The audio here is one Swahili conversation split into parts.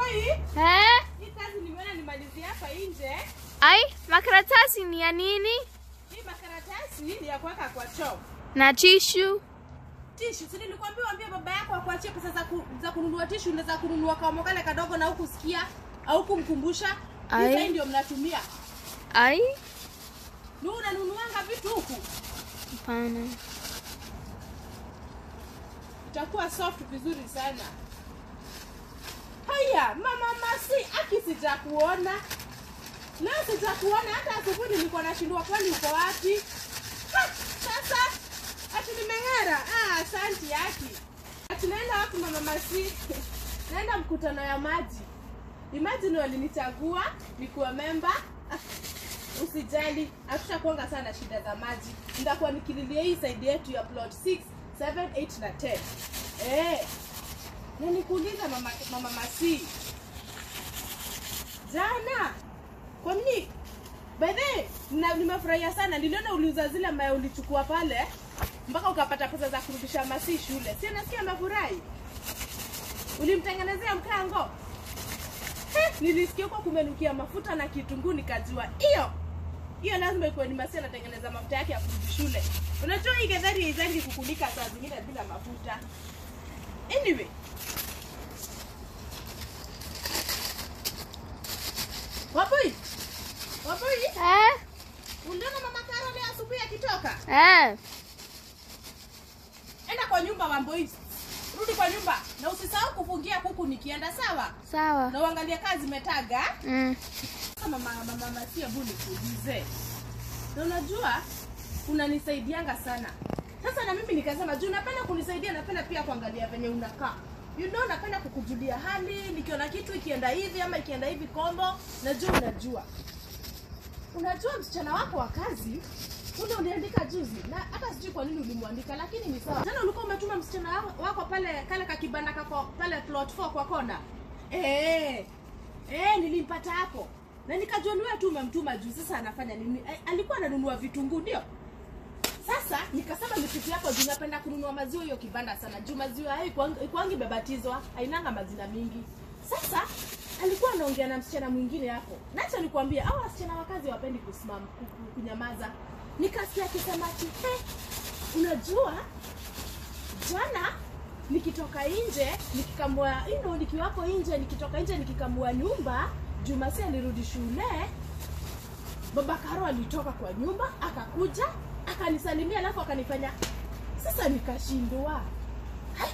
Wamboi, Eh? hii kazi nimeona nimalizie hapa nje. Ai, makaratasi ni ya nini? Hii makaratasi ni ya kuweka kwa choo. Na tishu. Tishu, si nilikwambia waambie baba yako akuachie pesa za, ku, za kununua tishu na za kununua kamo kale kadogo na hukusikia au kumkumbusha. Ai. Hizo ndio mnatumia. Ai, Ni unanunuanga vitu huku. hapana. Itakuwa soft vizuri sana. Haya, mama Masi, aki sijakuona. Leo sijakuona hata asubuhi nilikuwa nashindwa kwani uko wapi? Ha, Sasa ati nimeng'ara. Ah, asante aki. Ati naenda wapi mama Masi? Naenda mkutano ya maji. Imagine walinichagua nikuwa memba. Ah, Usijali, hatushakuanga sana shida za maji. Nitakuwa nikililia hii side yetu ya plot 6, 7, 8 na 10. Eh. Na nikuuliza mama, mama Masi. Jana kwa nini? By the way, na nimefurahia sana. Niliona uliuza zile ambayo ulichukua pale mpaka ukapata pesa za kurudisha Masi shule. Si nasikia amefurahi. Ulimtengenezea mkango? Eh, nilisikia huko kumenukia mafuta na kitunguu nikajua hiyo hiyo lazima ikuwe ni Masi anatengeneza mafuta yake ya kurudi shule. Unajua hii getheri haizangi kukulika saa zingine bila mafuta. Anyway, Wapoi, Wapoi, Eh? uliona mama Karo leo asubuhi akitoka? Eh. Enda kwa nyumba Wamboi, rudi kwa nyumba na usisahau kufungia kuku nikienda, sawa? Sawa. Na uangalie kazi zimetaga. Mm. Sasa mama mama Masia, hebu nikuulize, na unajua unanisaidianga sana. Sasa na mimi nikasema juu napenda kunisaidia, napenda pia kuangalia venye unakaa you know, napenda kukujulia hali, nikiona kitu ikienda hivi ama ikienda hivi kombo, najua unajua. Unajua msichana wako wa kazi ule uliandika juzi, na hata sijui kwa nini ulimwandika, lakini ni sawa. Jana ulikuwa umetuma msichana wako- wako pale kale kakibanda kako pale plot 4 kwa kona eh Eh, nilimpata hapo na nikajua ni wewe tu umemtuma juu. Sasa anafanya nini? Eh, alikuwa ananunua vitunguu ndio. Sasa nikasema nipitie hapo juu, napenda kununua maziwa hiyo kibanda sana juu maziwa hayo ikuangi- ikuangi bebatizwa, hainanga majina mingi. Sasa alikuwa anaongea na msichana mwingine hapo, nacha nikwambia, hao wasichana wa kazi wapendi kusimama ku- ku- kunyamaza. Nikasikia akisema ati eh, unajua jana nikitoka nje nikikamua ino nikiwapo nje nikitoka nje nikikamua nyumba jumasi alirudi shule baba karo alitoka kwa nyumba akakuja akanisalimia alafu akanifanya sasa nikashindwa Hai.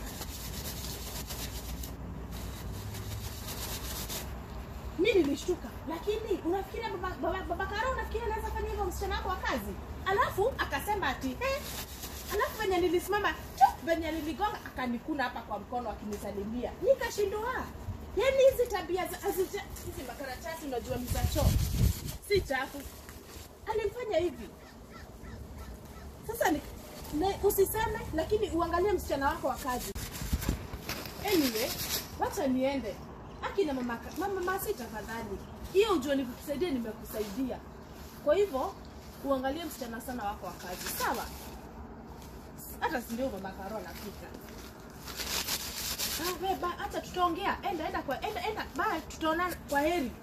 mi nilishtuka lakini unafikiria baba, baba, baba karo unafikiria anaweza fanya hivyo msichana wako wa kazi alafu akasema ati eh, alafu venye nilisimama tu venye niligonga akanikuna hapa kwa mkono akinisalimia nikashindwa yaani hizi tabia za- hazija- hizi makaratasi unajua ni za choo si chafu alimfanya hivi sasa ni, ne, usiseme lakini uangalie msichana wako wa kazi anyway wacha niende akina mama, mama masi tafadhali hiyo ujua nikusaidia nimekusaidia kwa hivyo uangalie msichana sana wako wa kazi sawa hata si ndio mama karo anapika ah, we, ba, hata tutaongea enda enda kwa enda enda bye tutaonana kwa heri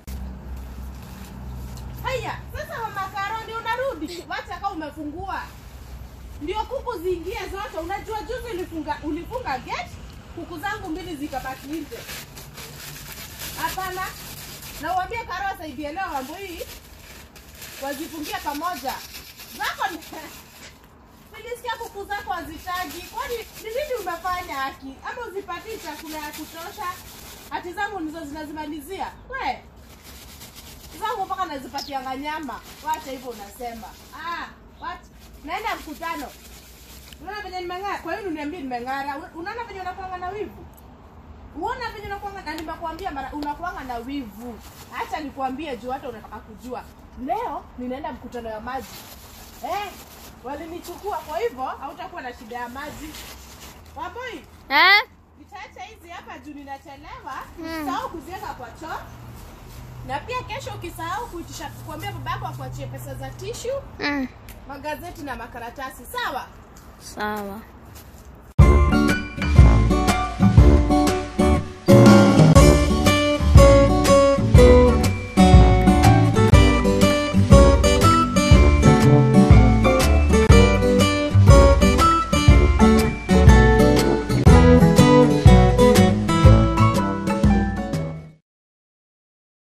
haya sasa mama karo ndio unarudi wacha kama umefungua ndio kuku ziingie zote unajua juzi ulifunga ulifunga gate kuku zangu mbili zikabaki nje hapana na uambie karo asaidie leo mambo hii wazifungie pamoja zako ni nilisikia kuku zako hazitaji kwani ni nini umefanya haki ama uzipatii chakula ya kutosha hati zangu ndizo zinazimalizia we zangu mpaka nazipatianga nyama wacha hivyo unasema ah, wacha. naenda mkutano unaona venye nimeng'ara kwa hiyo uniambie nimeng'ara Una- unaona venye unakuanga na wivu uona venye unakuanga na nimekuambia mara unakuanga na wivu hacha nikuambie juu hata unataka kujua leo ninaenda mkutano ya maji eh, walinichukua kwa hivyo hautakuwa na shida ya maji waboi Eh? nitaacha hizi hapa juu ninachelewa Mm. usisahau kuziweka kwa choo na pia kesho ukisahau kuitisha kuambia baba yako akuachie pesa za tishu Mm. magazeti na makaratasi sawa Sawa.